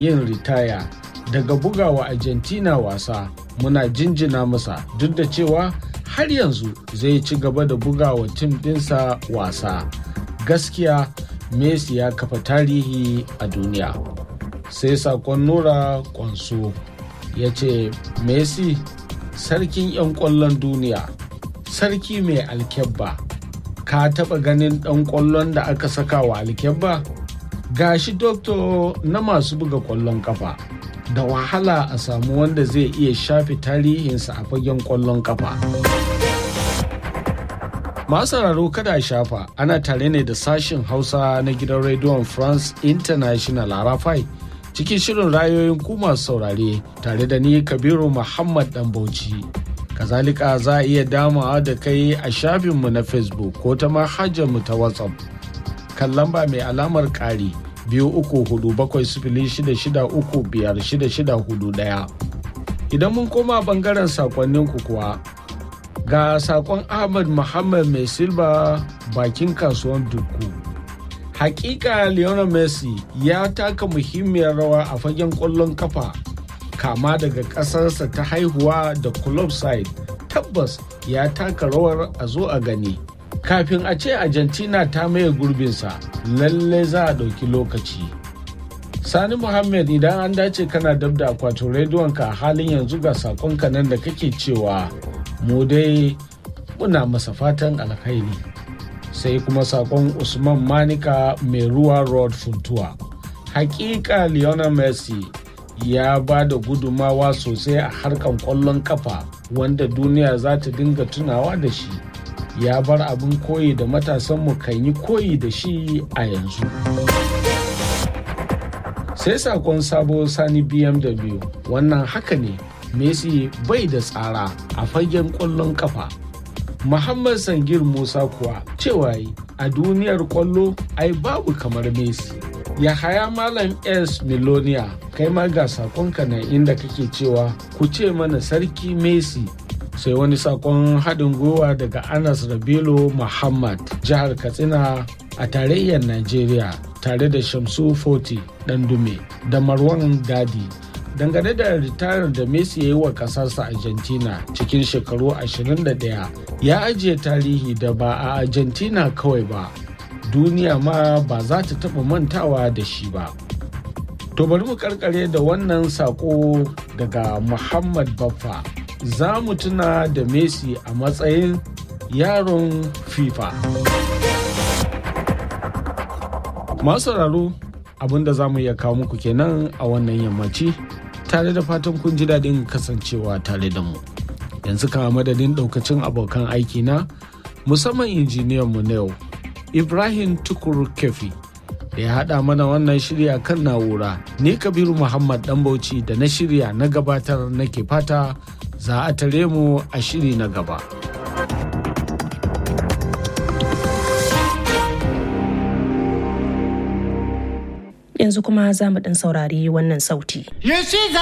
yin ritaya daga bugawa Argentina wasa muna jinjina masa duk da cewa har yanzu zai ci gaba da bugawa tim ɗinsa wasa. Gaskiya Messi ya kafa tarihi a duniya. Sai sakon Nura Kwanso ya ce Messi sarkin 'yan ƙwallon duniya, sarki mai alkyabba. Ka taɓa ganin ɗan ƙwallon da aka saka wa alkyabba? Gashi doktor na masu buga ƙwallon kafa. da wahala a samu wanda zai iya shafe tarihinsa a fagen kwallon kafa. Masu sauraro kada a shafa ana tare ne da sashin Hausa na gidan rediyon France International Arafai cikin shirin rayoyin ku masu saurare tare da ni Kabiru Muhammad Dan Bauchi. Kazalika za a iya damawa da kai a shafinmu na Facebook ko ta mu ta WhatsApp. Kan lamba mai alamar ƙari. biyu uku hudu bakwai sifili shida shida uku biyar shida shida hudu daya idan mun koma bangaren sakonninku kuwa ga sakon ahmad muhammad mai silba bakin kasuwan duku hakika lionel messi ya taka muhimmiyar rawa a fagen kwallon kafa kama daga ƙasarsa ta haihuwa da club side tabbas ya taka rawar a zo a gani kafin a ce argentina ta maye gurbinsa lalle za a ɗauki lokaci sani muhammad idan an dace kana dab da akwatin rediyonka a halin yanzu ga sakonka nan da kake cewa mu dai muna masa fatan alkhairi sai kuma sakon usman manika mai ruwa road funtuwa hakika lionel messi ya ba da gudumawa sosai a harkan kwallon kafa wanda duniya za ta dinga tunawa da shi ya bar abin koyi da matasanmu kan yi koyi da shi a yanzu. Sai sakon sabo sani BMW wannan haka ne Messi bai da tsara a fagen ƙwallon kafa. Muhammad Sangir Musa kuwa cewa a duniyar ƙwallo ai babu kamar Messi. Yahaya Malam S. Milonia kai ma ga sakonka na inda kake cewa ku ce mana sarki Messi sai wani sakon haɗin gwiwa daga anas rabilu muhammad jihar katsina a tarayyar najeriya tare da shamsu foti dume da marwan dadi dangane da ritayar da messi ya yi wa ƙasarsa argentina cikin shekaru 21 ya ajiye tarihi da ba a argentina kawai ba duniya ma ba za ta taɓa mantawa da shi ba to bari mu karkare da wannan sako daga muhammad baffa za mu tuna da Messi a matsayin yaron FIFA. Masu sauraro abinda za mu iya kawo muku kenan a wannan yammaci tare da fatan kun ji daɗin kasancewa tare da mu. Yanzu kama madadin ɗaukacin abokan aiki na musamman injiniyan mu na yau Ibrahim Tukur Kefi da ya haɗa mana wannan shirya kan na'ura ne Kabiru Muhammad Ɗanbauci da na shirya na gabatar nake fata za a tare mu a shiri na gaba. Yanzu kuma za mu ɗan saurari wannan sauti.